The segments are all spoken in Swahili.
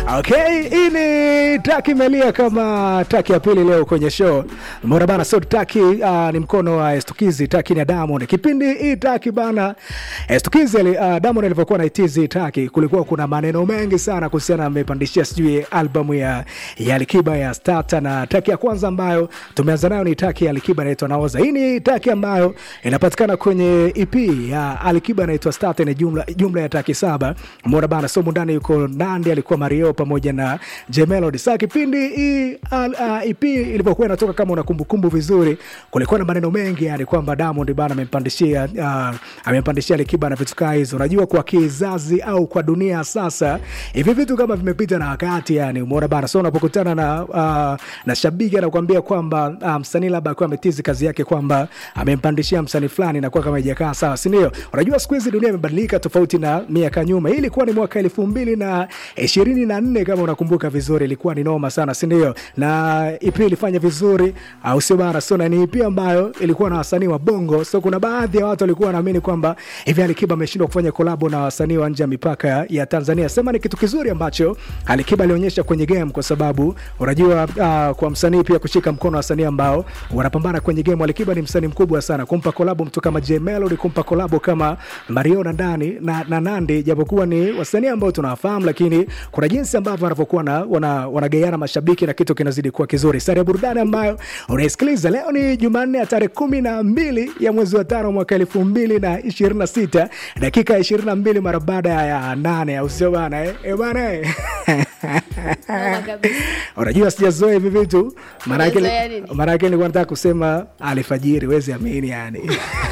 Okay, hii ni taki imelia kama taki ya pili leo kwenye show. Mbona bana, sio taki uh, ni mkono wa Estukizi, taki ni ya Diamond. Kipindi hii taki bana, Estukizi uh, Diamond alivyokuwa na itizi taki, kulikuwa kuna maneno mengi sana kuhusiana na amepandishia sijui albamu ya ya Alikiba ya Starter, na taki ya kwanza ambayo tumeanza nayo ni taki ya Alikiba inaitwa Naoza. Hii ni taki ambayo inapatikana kwenye EP ya Alikiba inaitwa Starter, ni jumla jumla ya taki saba. Mbona bana, sio mundani yuko Nandi, alikuwa Mario pamoja na J Melody. Sasa kipindi hii uh, EP ilivyokuwa inatoka, kama una kumbukumbu vizuri, kulikuwa na maneno mengi yani kwamba Diamond bana amempandishia uh, amempandishia Alikiba na vitu kama hizo. Unajua, kwa kizazi au kwa dunia sasa hivi vitu kama vimepita na wakati yani, umeona bana. So unapokutana na uh, na shabiki anakuambia kwamba uh, msanii labda akiwa ametizi kazi yake kwamba amempandishia msanii fulani, inakuwa kama haijakaa sawa, si ndio? Unajua siku hizi dunia imebadilika tofauti na miaka nyuma. Hii ilikuwa ni mwaka elfu mbili na ishirini na nne kama unakumbuka vizuri, ilikuwa ni noma sana, si ndio? Na EP ilifanya vizuri, au sio bana? So na ni EP ambayo ilikuwa na wasanii wa Bongo, so kuna baadhi ya watu walikuwa wanaamini kwamba hivi Alikiba ameshindwa kufanya kolabo na wasanii wa nje ya mipaka ya Tanzania. Sema ni kitu kizuri ambacho Alikiba alionyesha kwenye game, kwa sababu unajua uh, kwa msanii pia kushika mkono wasanii ambao wanapambana kwenye game. Alikiba ni msanii mkubwa sana, kumpa kolabo mtu kama J Melody, kumpa kolabo kama Mario na Ndani na, na Nandi, japokuwa ni wasanii ambao tunawafahamu, lakini kuna jinsi ambavyo wanavyokuwa na wana, wanagaiana mashabiki na kitu kinazidi kuwa kizuri. Sare ya burudani ambayo unaisikiliza leo ni Jumanne ya tarehe kumi na mbili ya mwezi wa tano mwaka elfu mbili na ishirini na sita dakika ishirini na mbili mara baada ya nane, au sio bana eh? Eh, bana eh? Noma kabisa. Unajua sijazoea hivi vitu, maanake Umezoea nini? maanake nilikuwa nataka kusema alfajiri, wezi amini yani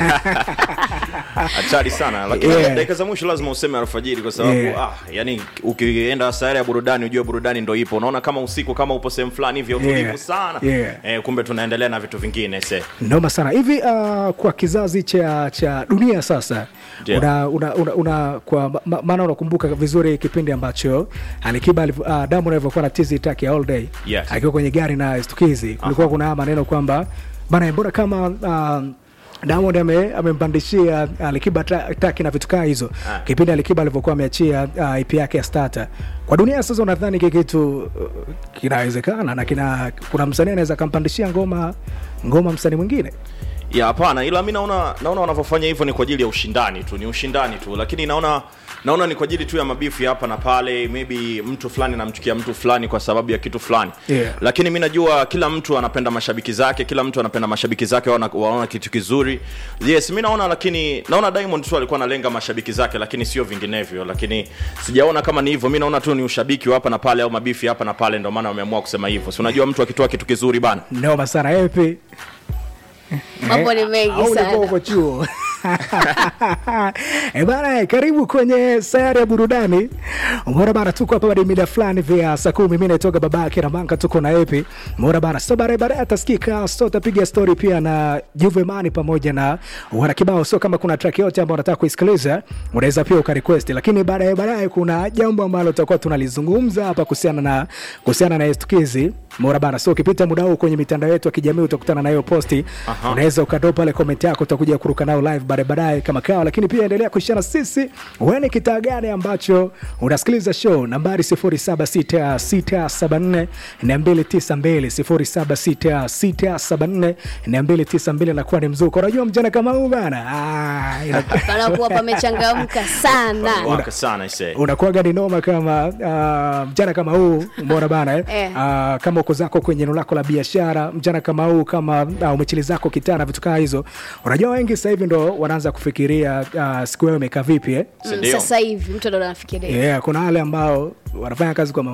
hatari sana lakini Yeah. dakika za mwisho lazima useme alfajiri kwa sababu Yeah. ah, yani ukienda sayari ya burudani ujue burudani ndo ipo unaona kama usiku kama upo sehemu fulani hivyo utulivu Yeah. sana Yeah. eh, kumbe tunaendelea na vitu vingine se noma sana hivi. Uh, kwa kizazi cha cha dunia sasa Ndio. una, una, una, una, kwa ma- maana unakumbuka vizuri kipindi ambacho Alikiba aliv- uh, Diamond alivyokuwa na tizi taki ya all day Yes. akiwa kwenye gari na Stukizi, kulikuwa kuna haya maneno kwamba bana, mbona kama uh, Diamond ame- amempandishia Alikiba ta- taki na vitu kaa hizo Ah. kipindi Alikiba alivyokuwa ameachia uh, EP yake ya Starter. Kwa dunia sasa, unadhani hiki kitu uh, kinawezekana na kina kuna msanii anaweza akampandishia ngoma ngoma msanii mwingine? ya hapana ila mi naona naona wanavyofanya hivyo ni kwa ajili ya ushindani tu ni ushindani tu lakini naona naona ni kwa ajili tu ya mabifu ya hapa na pale maybe mtu fulani namchukia mtu fulani kwa sababu ya kitu fulani Yeah. lakini mi najua kila mtu anapenda mashabiki zake kila mtu anapenda mashabiki zake waona, waona kitu kizuri yes mi naona lakini naona diamond tu alikuwa analenga mashabiki zake lakini sio vinginevyo lakini sijaona kama ni hivyo mi naona tu ni ushabiki wa hapa na pale au mabifu ya hapa na pale ndio maana wameamua kusema hivyo si unajua mtu akitoa kitu kizuri bana noma sana epi Mambo ni mengi Au ulikuwa sana. uko chuo Eh bana, karibu kwenye sayari ya burudani. Umeona bana, tuko hapa baada ya mida fulani vya saa kumi. Mimi naitoka babake na Manka, tuko na Epi. Umeona bana, so baadaye baadaye atasikika so tapiga story pia na Juve Mani pamoja na wana kibao. So kama kuna track yote ambayo unataka kuisikiliza, unaweza pia ukarequest, lakini baadaye baadaye kuna jambo ambalo tutakuwa tunalizungumza hapa kuhusiana na kuhusiana na estukizi. Umeona bana, so ukipita muda huu kwenye mitandao yetu ya kijamii utakutana na hiyo posti Aha. unaweza ukatoa pale comment yako, utakuja kuruka nao live baadaye baadaye kama kawa, lakini pia endelea kuishana sisi. Wewe ni kitaa gani ambacho unasikiliza show? Nambari 076674 292 076674 292 nakuwa ni mzuko. Unajua mjana kama huu bana, ah, ina- panakuwa pamechangamka sana waka sana ise unakuwaga ni noma kama uh, mjana kama huu umeona bana eh? Eh. uh, kama uko zako kwenye eneo lako la biashara mjana kama huu kama uh, umechili zako kitaa na vitu kaa hizo unajua wengi sasa hivi ndo wanaanza kufikiria uh, siku yao imekaa vipi eh? Mm, Sindio? sasa hivi mtu ndo anafikiria yeah, kuna wale ambao wanafanya kazi kwa